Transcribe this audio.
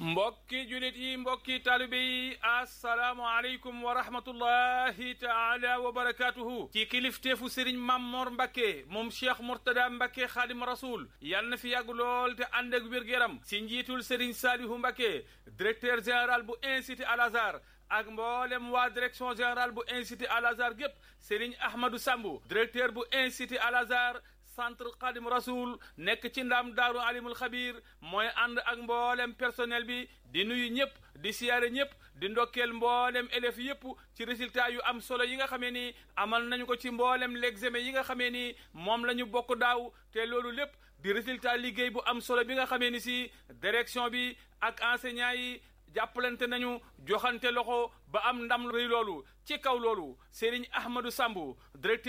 mbokki julit yi mbokki taalibe yi assalaamu aleykum wa rahmatullahi taala wa barakatuhu ci kilifteefu sëriñ Mammoor Mbàkke moom cheikh Mourtada Mbàkke xaadim rasul yal na fi yàgg lool te ànd ak wér-gu-yaram si njiitul sëriñ Saalihu Mbàkke directeur général bu institut Al Azhar ak mboolem waa direction générale bu institut Al Azhar gépp sëriñ Ahmadou Sambu directeur bu institut Al Azhar centre Xadim Rasoul nekk ci ndam daaru alimul xabir mooy ànd ak mboolem personnel bi di nuyu ñëpp di siyaare ñëpp di ndokkeel mboolem élèves yëpp ci résultat yu am solo yi nga xamee ni amal nañu ko ci mboolem l'examen yi nga xamee ni moom la ñu bokk daaw te loolu lépp di résultat liggéey bu am solo bi nga xamee ni si direction bi ak enseignants yi jàppalante nañu joxante loxo ba am ndam rëy loolu ci kaw loolu Serigne Ahmadou Sambu directeur